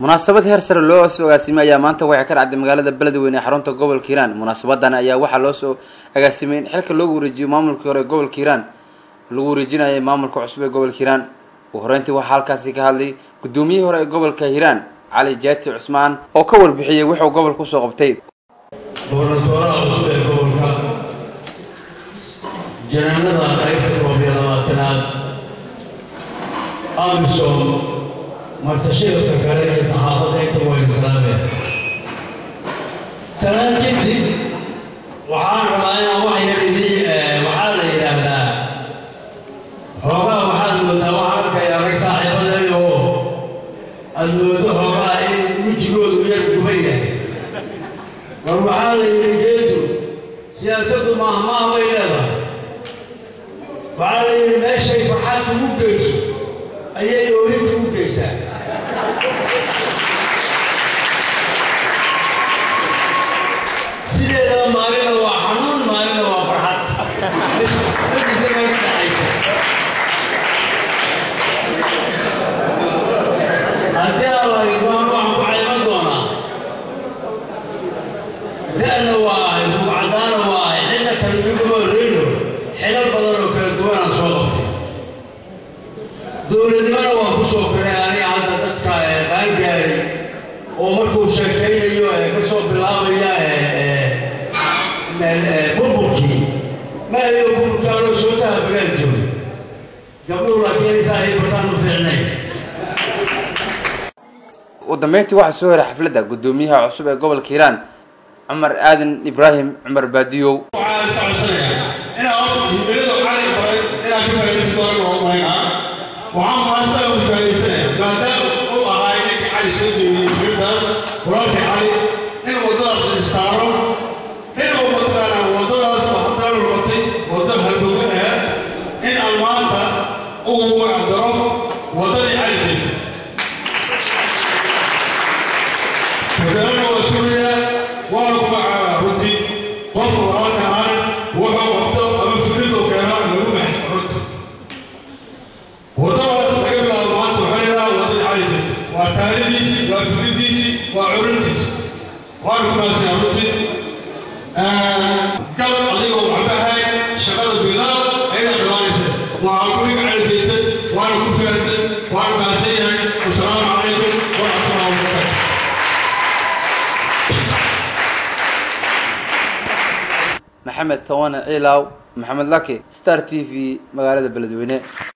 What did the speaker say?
munaasabad heer sare loo soo agaasimay ayaa maanta waxay ka dhacday magaalada beledweyne ee xarunta gobolka hiiraan munaasabadan ayaa waxaa loo soo agaasimay in xilka loogu wareejiyo maamulkii hore ee gobolka hiiraan lagu wareejinayay maamulka cusub ee gobolka hiiraan ugu horeyntii waxaa halkaasi ka hadlay guddoomiyihii hore ee gobolka hiiraan cali jaati cusmaan oo ka warbixiyey wuxuu gobolka usoo qabtay gobernatooraha cusub ee gobolka janaanada qaybta koob iyo labaatanaad amisom martashirka kale iyo saxaafadda inta waynu salaameen salaan kadib waxaan rabaa inaan wax yar idii waxaa la yidhaahdaa xoogaa waxaad moodaa waxaan arkaya rag saaxiibadeeda oo aad moodo xoogaa in wejigoodu yar guban yahay war waxaa la yidhi geedu siyaasaddu maahmaah bay leedahay waxaa la yidhi meeshay farxad kugu geyso ayay oohin kugu geysaa sideedaba maalina waa xanuun maalina waa farxad majirka ma ka dhaxaysa haddii alla idmaan waxaan ku cayman doonaa da'na waa ahay buucadaana waa ahay xilna kale iguma horreyno xilal badan oo kala duwanaan soo qabtay dowladnimana waan ku soo koray aniga hadda dadka qaangaaray oo markuu sheekaynayo ee ka soo bilaabaya burburkii ma ayo burburkaanoo soo tahabagaan joogay gabdhuhu laakiin saahay bartaan u fiicnayn ugu dambeyntii waxaa soo heray xafladda guddoomiyaha cusub ee gobolka hiiraan cumar aadan ibraahim cumar baadiyow waxaan ka codsanayaa inaa horta himilada cali baray inaad ka faa'iidaysato anaga oo malaynaa waxaan maastaa ugu faa'iidaysanaya maadaama uu ahaa ninkii cali soo jeediyey himiladaas walaalkii cali in waddadaas istaaro inuu mataqaanaa waddadaas oo haddana noqotay wadda halbowga ah in aan maanta ugu magacdaro waddadii cali jeeda magaalada waa suuriya waana ku magacaabaa runtii qofka walaalka ahaan wuxuu qabto ama fikradu keeno lagu maxay runti waddadaas laga bilaabo maanta waxaa yidhaha waddadii cali jirta waa taaridiisii waa fikridiisii waa curintiisii waana ku maadsanyaa runtii gal adigoo waxbahay shaqada bilaab ayadaa dhammaanaysa waa guriga cali jirtay waana ku fahamtay waana mahadsan yahay wasalaamu calaykum waraxmatullahi wabarakaatu maxamed tawane ciilaaw maxamed laki star t v magaalada beledweyne